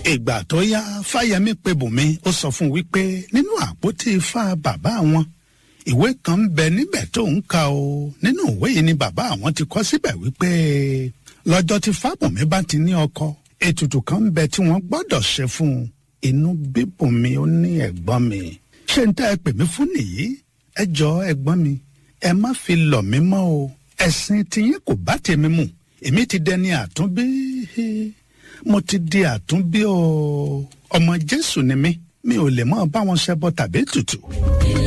ìgbà tó yá fáyemí pe bùnmi ó sọ fún un wípé nínú àpótí ifá bàbá àwọn ìwé kan ń bẹ níbẹ̀ tó ń ka o nínú ìwé yìí ni bàbá àwọn ti kọ́ síbẹ̀ wípé lọ́jọ́ tí fábùnmi bá ti ní ọkọ ètùtù kan ń bẹ tí wọ́n gbọ́dọ̀ ṣe fún un inú bíbùnmi ó ní ẹ̀gbọ́n mi ṣé n tẹ́ ẹ pè mí fún nìyí ẹ jọ ẹ̀gbọ́n mi ẹ má fi lọ̀ mí mọ́ o ẹ̀sìn tiyín kò bá tèmi mu èmi ti dẹni àtúnbí mo ti di àtúnbí o ọmọ jésù ni mí mi ò lè mọ bá wọn ṣẹbọ tàbí tutù.